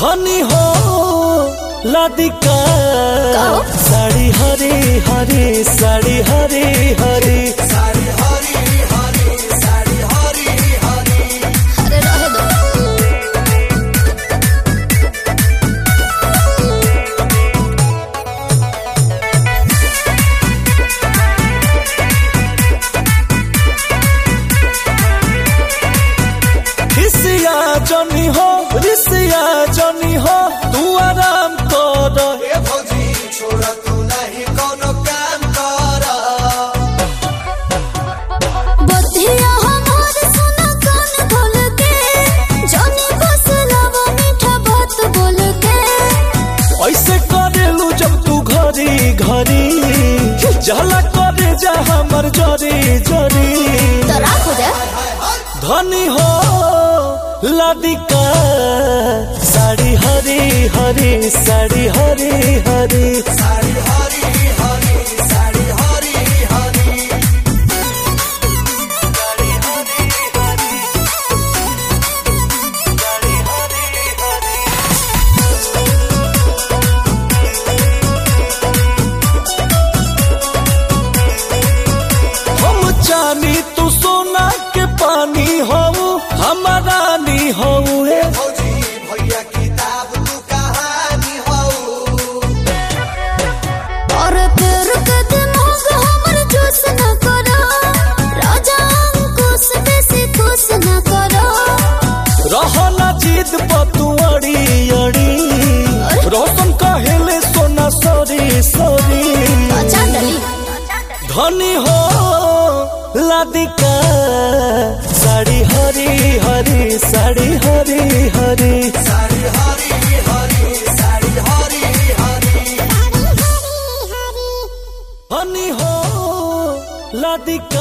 धनी हो लादिका कहो। साड़ी हरे हरे साड़ी हरे हरे अरे रहे दो खिसिया जनी हो रिसिया जनी हो तू आराम कर बधिया हमार सुना कान खोल के जानी बस लावा मीठा बात बोल के ऐसे करेलू जब तू घरी घरी जला करे जा हमर जरी जरी तो राख हो जाए धनी हो लादिका साड़ी हरी हरी साड़ी हरी हरी हम चानी तू सोना के पानी हो हमारा नी हो और फिर के दिमाग हमर चूस न करो राजा अंकुश बेसी खुश न करो रहना जीत पतुअड़ी अड़ी रोशन कहेले सोना सॉरी सॉरी अच्छा डली धनी हो लादिका साड़ी हरी हरी साड़ी हरी हरी धनी हो लादिका